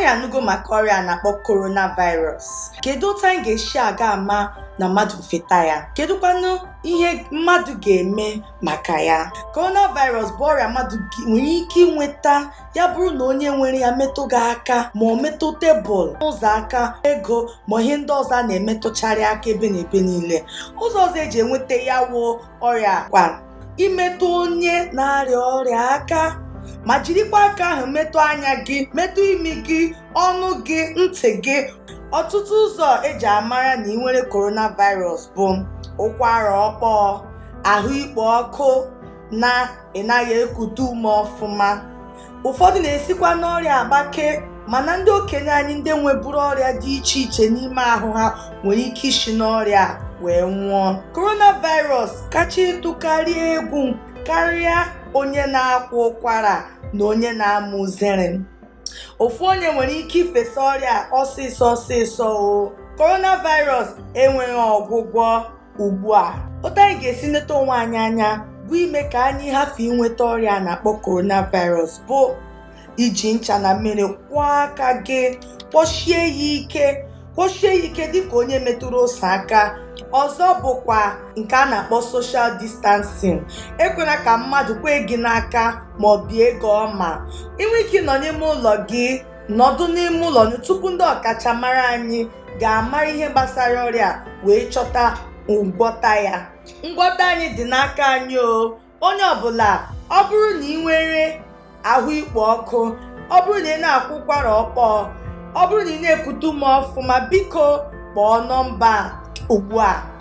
anyị anụgo maka ọrịa a na-akpọ coronavirus kedu otu anyị ga-esi aga ama na mmadụ feta ya kedụkwanụ ihe mmadụ ga-eme maka ya coronavirus bụ ọrịa mmadụ gi- nwere ike inweta ya bụrụ na onye nwere ya metụ gị aka ma ọ metụ tebụl ụzọ aka ego ma ihe ndị ọzọ a na-emetụcharị aka ebe na ebe niile ụzọ ọzọ eji enweta ya wụ ọrịa kwa imetụ onye na-arịa ọrịa aka ma jirikwa aka ahụ metụ anya gị metụ imi gị ọnụ gị ntị gị ọtụtụ ụzọ eji amara na ị nwere coronavirus bụ ụkwara ọkpọọ ahụ ikpo ọkụ na ị naghị ekute ume ọfụma ụfọdụ na-esikwa n'ọrịa agbake mana ndị okenye anyị ndị nweburu ọrịa dị iche iche n'ime ahụ ha nwere ike isi n'ọrịa a wee nwụọ coronavirus kacha ịtụkarị egwu karịa onye na-akwa ụkwara na onye na-amụ uzere ofu onye nwere ike ifesa ọrịa ọsịsọ ọsịsọ o coronavirus enweghị ọgwụgwọ ugbu a otu anyị ga-esi nleta onwe anyị anya bụ ime ka anyị hafụ inweta ọrịa a na-akpọ coronavirus bụ iji ncha na mmiri kwụọ aka gị kpọchie ya ike kpọchie ya ike dịka onye metụrụ ose aka ọzọ bụkwa nke a na-akpọ social distancing ekwela ka mmadụ kwee gị n'aka ma ọ bie gị ọma inwe ike ịnọ n'ime ụlọ gị nọdụ n'ime ụlọ gị tupu ndị ọkachamara anyị ga-amara ihe gbasara ọrịa wee chọta ngwọta ya ngwọta anyị dị n'aka anyị o onye ọbụla ọ bụrụ na ị nwere ahụ ikpo ọkụ ọ bụrụ na ị na-akwụ ụkwara ọkpọọ ọ bụrụ na ị na-ekute ume ọfụma biko kpọọ nọmba a ugbu a